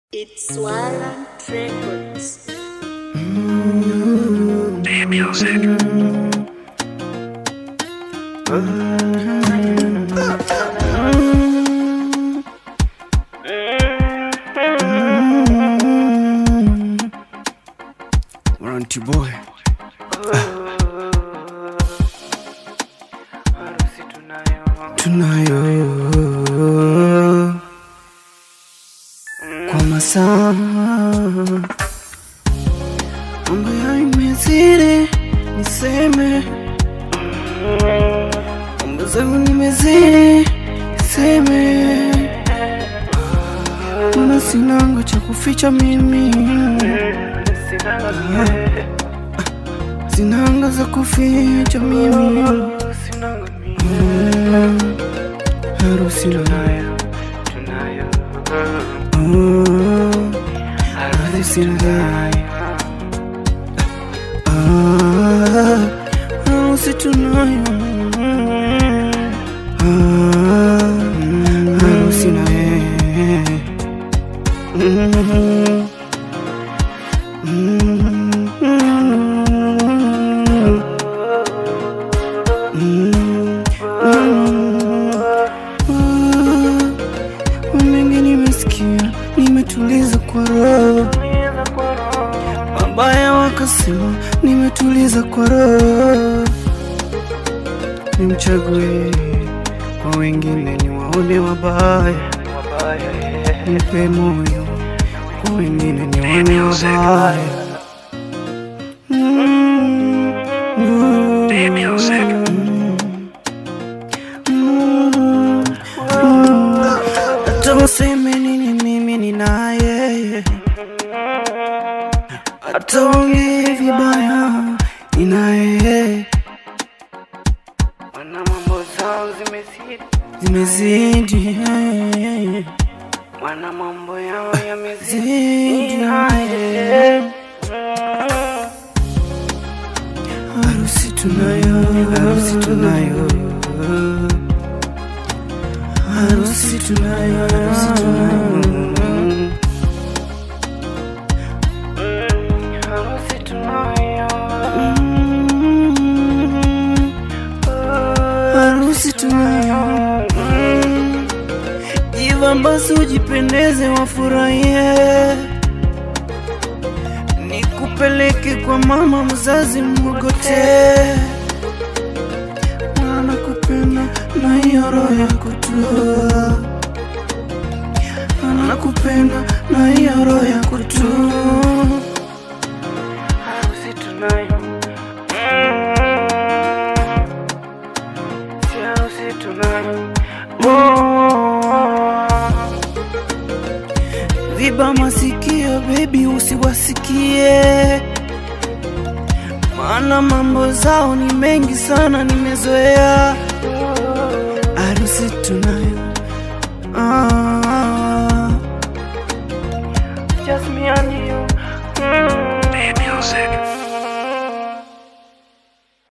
It's Warrant Records. Warranty boy. Tunayo kwa masaa mambo ya imezidi, niseme mambo zangu nimezidi, niseme mana sinanga cha kuficha mimi sinanga za kuficha mimi Mm, harusi nayo Mm, harusi nayo Ah, harusi tunayo Ah, harusi nayo Mm, mengi nimesikia, nimetuliza kwa roho. Wabaya wakasema, nimetuliza kwa roho. Nimchague kwa wengine, niwaone wabaya, nipe moyo kwa wengine, niwaone wabaya. Mm, mm, mm, mm. Hata waseme nini, mimi ni naye, hata waongee vibaya, ni naye. Wana mambo zao zimezidi, Zimezidi, wana mambo yao yamezidi. zidi, harusi tunayo, harusi tunayo, harusi tunayo, harusi tunayo. Harusi tunayo, Mm, harusi tunayo. Mm, Jiva basi ujipendeze, wafurahie, nikupeleke kwa mama mzazi mgogote, mwana kupenda na hiyo roho ya kutua, anakupenda na hiyo roho ya kutua. harusi tunayo, si harusi tunayo. Viba masikio baby, usiwasikie, maana mambo zao ni mengi sana, nimezoea